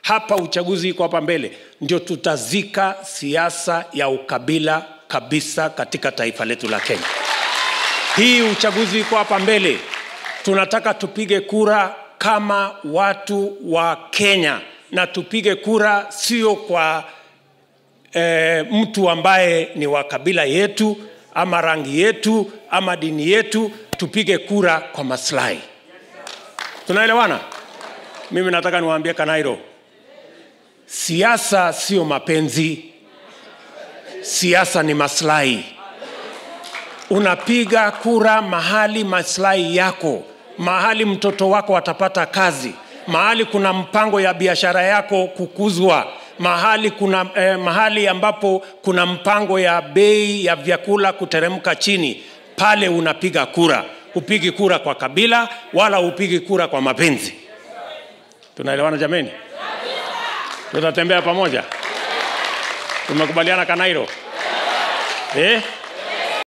hapa uchaguzi iko hapa mbele ndio tutazika siasa ya ukabila kabisa katika taifa letu la kenya hii uchaguzi iko hapa mbele tunataka tupige kura kama watu wa kenya na tupige kura sio kwa e, mtu ambaye ni wa kabila yetu ama rangi yetu ama dini yetu tupige kura kwa maslahi tunaelewana mimi nataka niwaambie kanairo siasa sio mapenzi siasa ni maslahi unapiga kura mahali maslahi yako mahali mtoto wako atapata kazi mahali kuna mpango ya biashara yako kukuzwa mahali kuna eh, mahali ambapo kuna mpango ya bei ya vyakula kuteremka chini pale unapiga kura upigi kura kwa kabila wala upigi kura kwa mapenzi tunaelewana jameni tutatembea pamoja tumekubaliana kanairo eh?